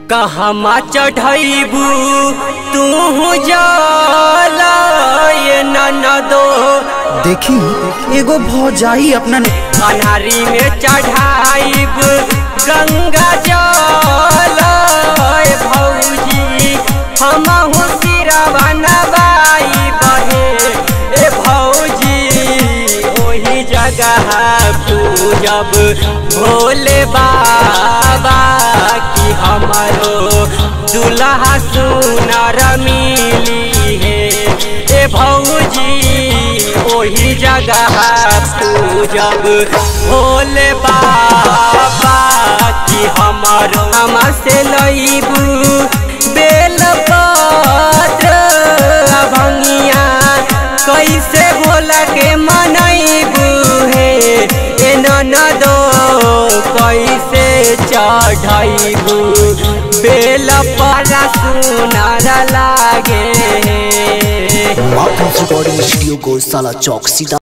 कहमा चढ़ैबू तू जाला ये ननदो देखी एगो भौजाई अपना अनारी में चढ़ाइब गंगा जल ए भौजी हमहु सिरवा नवाई बहे ए भौजी ओही जगह पूजब भोले बाबा की हमरो दुल्हा सुनर मिली है ए भौजी ओही जगह पूजब भोले बाबा की हमरो हमा से लईबू बेल पत्र भंगिया कैसे भोला के मनैबू हे ए ननदो कैसे चढ़ैबू बेल पर सुनर लागे रिकॉर्डिंग स्टूडियो को साला चौक सीधा